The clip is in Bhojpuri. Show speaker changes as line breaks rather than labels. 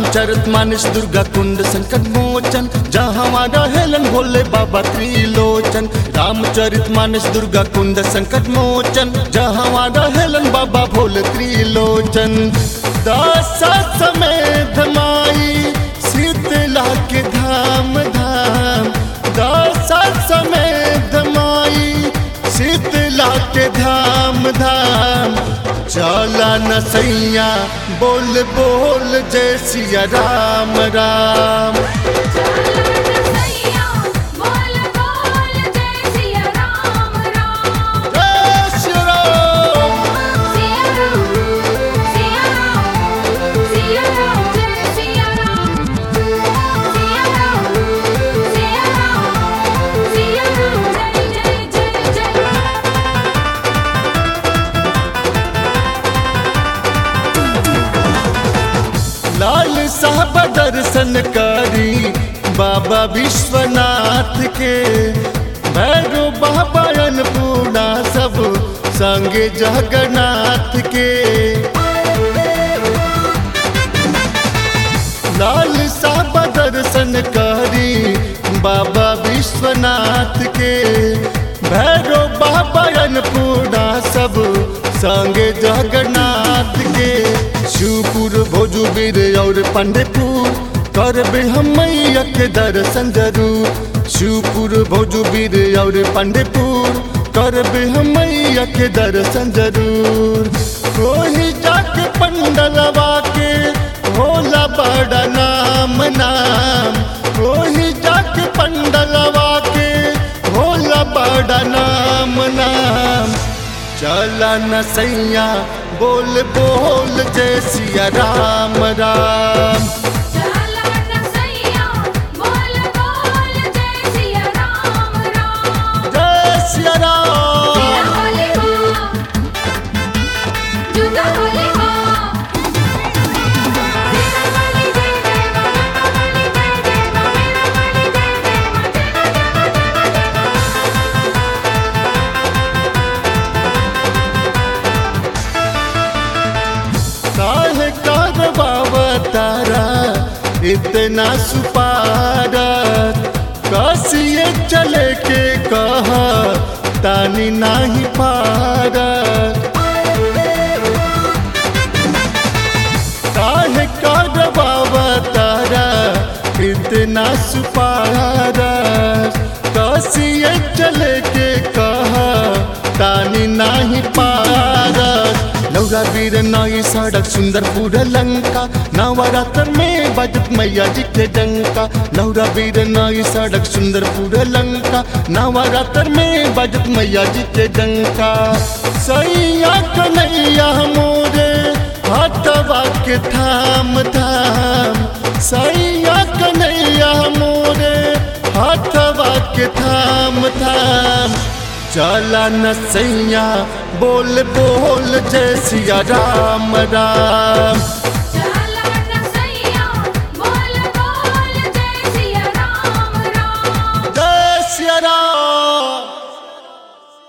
रामचरित मानस दुर्गा कुंड संकट मोचन जहाँ रहेलन भोले बाबा त्रिलोचन रामचरित मानस दुर्गा कुंड संकट मोचन जहाँ रहेलन बाबा भोले त्रिलोचन दस समेत माई शीतला के धाम धाम दस समेत माई शीतला के धाम धाम चला न सैया बोल बोल जय सिया राम राम
सैया बोल बोल जय सिया राम राम
जय श्री राम
सिया राम सिया राम सिया राम जय सिया राम सिया राम सिया राम सिया राम जय जय जय जय
लाल साहब दर्शन करी बाबा विश्वनाथ के भैरो बाबा अन्नपूर्णा सब संगे जगन्नाथ के लाल साहब दर्शन करी बाबा विश्वनाथ के भैरो बाबा अन्नपूर्णा सब संगे जगन्नाथ के शिवपुर भोजूबीर और पंडेपुर करबे हम मैया के दर्शन जरूर शिवपुर भोजूबीर और पंडेपुर करबे हम मैया के दर्शन जरूर कोई जाके पंडलवा के होला बड़ा नाम नाम कोई जाके पंडलवा के होला बड़ा नाम नाम चला न सैया बोल बोल जय सिया राम राम
चला न सैया बोल बोल जय सिया राम राम
जय सिया राम
होली हो जुदा होली हो तेरा होली जय जय बाबा होली जय जय बाबा होली जय जय
काहे करवावा तारा इतना सुपारत कसिए चले के कहा तानी नाही पारत काहे करवावा तारा इतना सुपारत कसिए चले के कहा तानी नाही पारत लौरा वीर नई सड़क सुंदर पूरा लंका नवरात्र में बजत मैया जी के डंका लौरा वीर नई सड़क सुंदर पूरा लंका नवरात्र में बजत मैया जी के डंका सैया कन्हैया मोरे हटवा के थाम थाम सैया कन्हैया मोरे हटवा के थाम थाम चला न सैया बोल बोल जय सिया राम राम